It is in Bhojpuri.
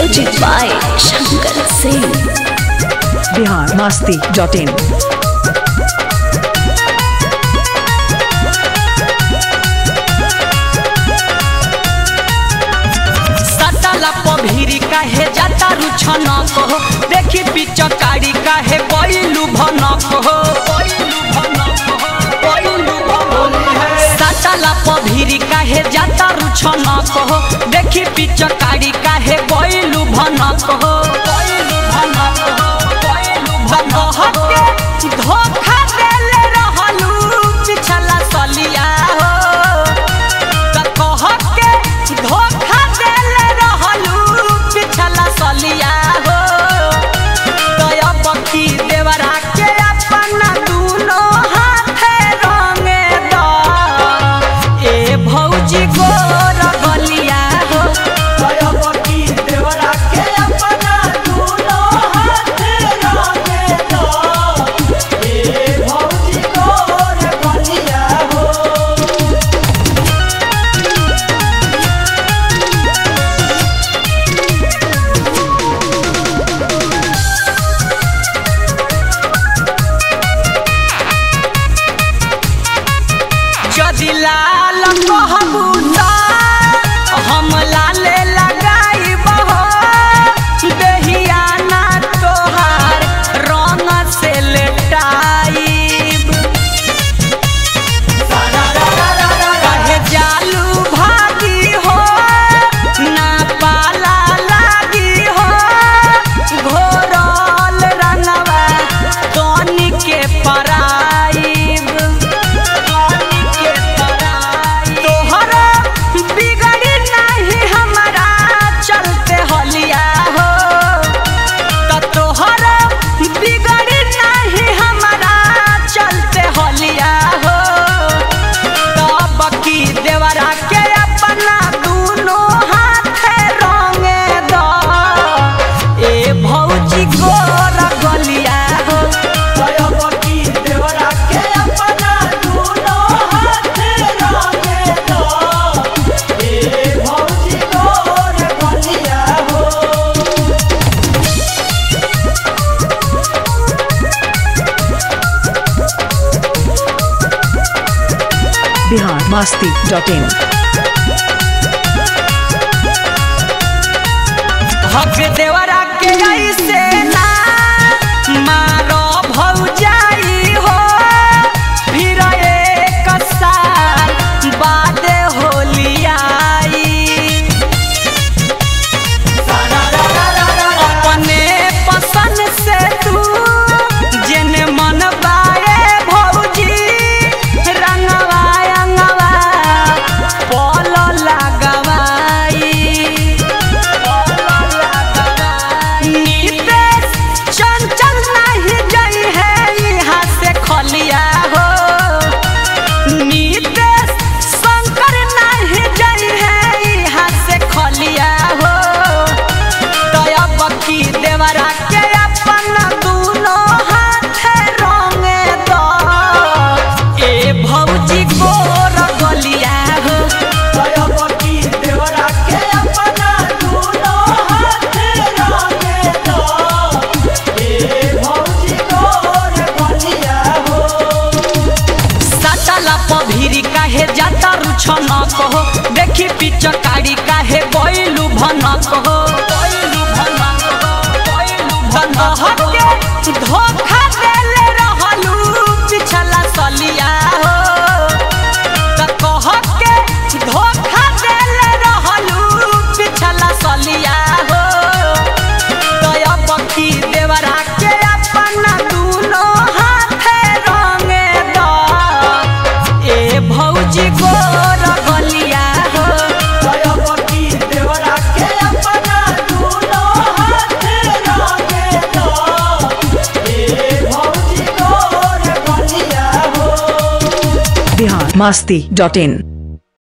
Music by Shankar Singh. Bihar Masti dot in सटला पभीरी काहे जाता रुछन कहो देखी पिचकारी काहे बैलू भन कहो सटला पभीरी काहे जाता रुछन कहो देखी पिचकारी काहे बैलू भन कहो के धोखा देले रहलू पिछला सलिया हो त कह के धोखा देले रहलू पिछला सलिया हो दया बकी देवरा के अपना दूनो हाथे रंगे द ए भौजी गोर गलिया हो दया बकी देवरा के अपना दूनो हाथे रंगे द ए भौजी गोर गलिया हो जदि लाल कहबू त हम लाले लगाइब हो देहिया ना तोहार रंग से लेटाइब कहे जालू भागी हो ना पाला लागी हो घोरल रंगवा तोनी के पराइब तोहरा बिगड़ी नहीं हमारा चलते हलिया हो त तोहरा बिगड़ी नहीं हमारा चलते हलिया हो तब की देवरा के अपना दूनो हाथे रंगे द ए भौजी गोर गलिया हो तब की देवरा के अपना दूनो हाथे रंगे द ए भौजी गोर गलिया हो बिहार मस्ती डॉट इन हक देवरा के ऐसे ना मारो भौजाई हो फिर एक साल बाद होली आई अपने पसंद से तू जेने मन बाए भौजी रंगवा अंगवा पल लगवाई नीतेश चंचल नहीं जई है यहाँ से खलिया हो नीतेश शंकर नहीं जई है यहाँ से खलिया हो दया बकी देवरा के अपना दूनो हाथे रंगे द ए भौजी गोर गलिया हो दया बकी देवरा के अपना दूनो हाथे रंगे द ए भौजी गोर गलिया हो सटला पभीरी काहे जाता रुछन कहो देखी पिचकारी काहे बैलू भन कहो के धोखा देले रहलू पिछला सलिया हो त कह के धोखा देले रहलू पिछला सलिया हो दया बकी देवरा के अपना दूनो हाथे रंगे द ए भौजी गोर गलिया हो दया बकी देवरा के अपना दूनो हाथे रंगे द ए भौजी गोर गलिया हो बिहार मस्ती डॉट इन